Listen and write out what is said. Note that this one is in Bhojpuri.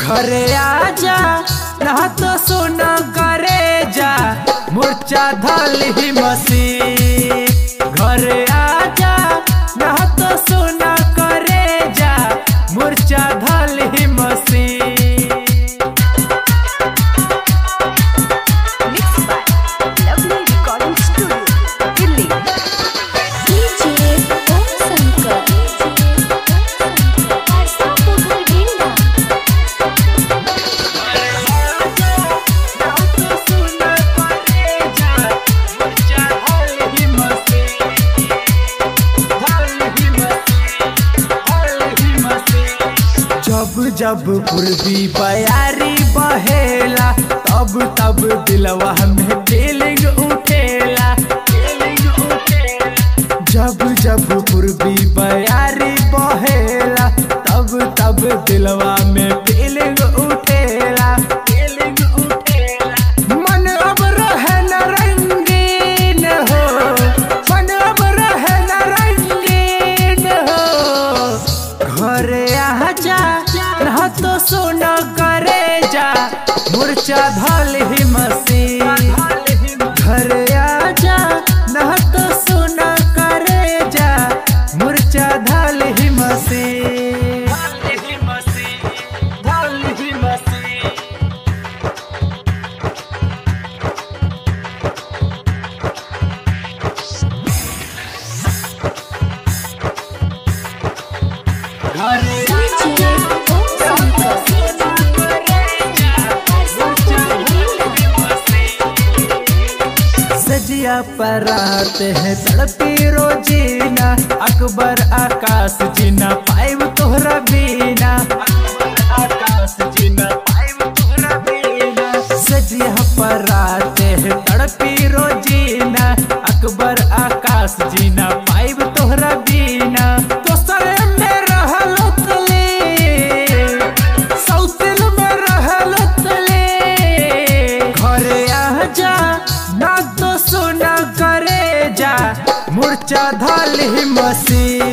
घरे आजा ना तो सोना करे जा मुर्चा धल ही मसी घरे आजा ना तो सोना करे जा मुर्चा धल ही मसी Mixed by Lovely Recording Studio, Delhi. DJ Om Shankar. Parsa Pokhar Ginda. जब जब पूर्वी बयारी बहेला तब तब दिलवा में फीलिंग उठेला फीलिंग उठेला जब जब पूर्वी बयारी बहेला तब तब दिलवा में फीलिंग उठेला फीलिंग उठेला मन अब रहे न रंगीन हो मन अब रहे न रंगीन हो घरे आजा ना तो सोना करे जा मुर्चा धल ही मसी घरे आजा ना तो सोना करे जा मुर्चा धल ही मसी धल ही मसी घरे DJ Om Shankar. Parsa Pokhar Ginda. सजिया पर आते हैं तड़पी रोजीना अकबर आकाश जीना पाइब तोहरा बीना आकाश जीना पाइब तोहरा बीना सजिया पर आते हैं तड़पी रोजीना अकबर आकाश जीना पाइब तोहरा बीना दोसरे में रहल तले सौतिल में रहल तले घरे आजा ना तो सोना करे जा मुर्चा धल ही मसी